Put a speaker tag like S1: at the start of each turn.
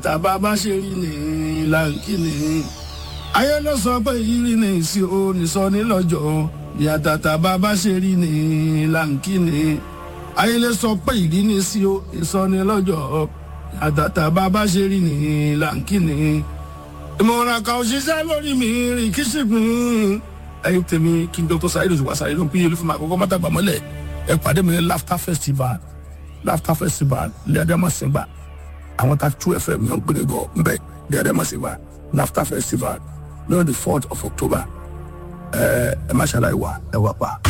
S1: tàbá bá ṣe rí ni láǹkì ni ayé ló sọ pé ìrírí ni ìsì o nìsọ nílọ́jọ́ ìyàtà tàbá bá ṣe rí ni láǹkì ni ayé ló sọ pé ìrírí ni ìsì o nìsọ nílọ́jọ́ ìyàtà tàbá bá ṣe rí ni láǹkì ni ìmọ̀ràn kan òṣìṣẹ́ lórí mi rìn kí ṣìgbìn ẹyin tèmi kí n dr saheed oṣù wàṣà ìlú pínyẹlú fún mi àkọ́kọ́ mọ́tàgbà mọ́lẹ̀ ẹ pàdé mi ní laughter festival laughter festival ní adamasinba àwọn ta two fm yàn gbére bọ̀ nbẹ ní adamasinba laughter festival lórí the fourth of october ẹ ẹ má ṣàlàyé wa ẹ wà pa.